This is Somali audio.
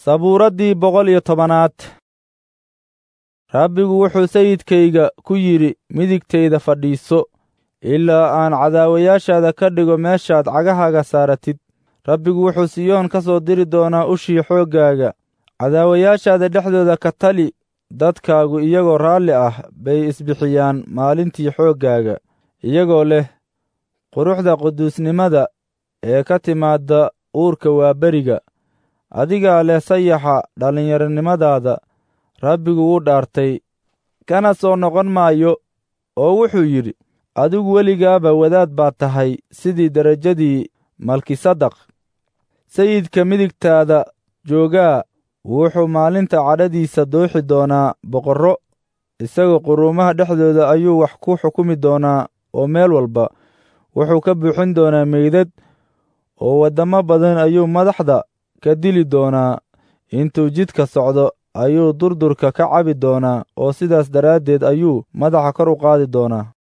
sabuuraddii boqol iyo tobanaad rabbigu wuxuu sayidkayga ku yidhi midigtayda fadhiiso ilaa aan cadaawayaashaada ka dhigo meeshaad cagahaaga saaratid rabbigu wuxuu siyoon ka soo diri doonaa ushii xooggaaga cadaawayaashaada dhexdooda ka tali dadkaagu iyagoo raalli ah bay isbixiyaan maalintii xooggaaga iyagoo leh quruxda quduusnimada ee ka timaadda uurka waaberiga adigaa leh sayaxa dhallinyaronimadaada rabbigu wuu dhaartay kana soo noqon maayo oo wuxuu yidhi adigu weligaaba wadaad baad tahay sidii derajadii malkisadaq sayidka midigtaada joogaa wuxuu maalinta cadhadiisa dooxi doonaa boqorro isagoo quruumaha dhexdooda ayuu wax ku xukumi doonaa oo meel walba wuxuu ka buuxin doonaa meydad oo waddamo badan ayuu madaxda ka dili doonaa intuu jidka socdo ayuu durdurka ka cabi doonaa oo sidaas daraaddeed ayuu madaxa kor u qaadi doonaa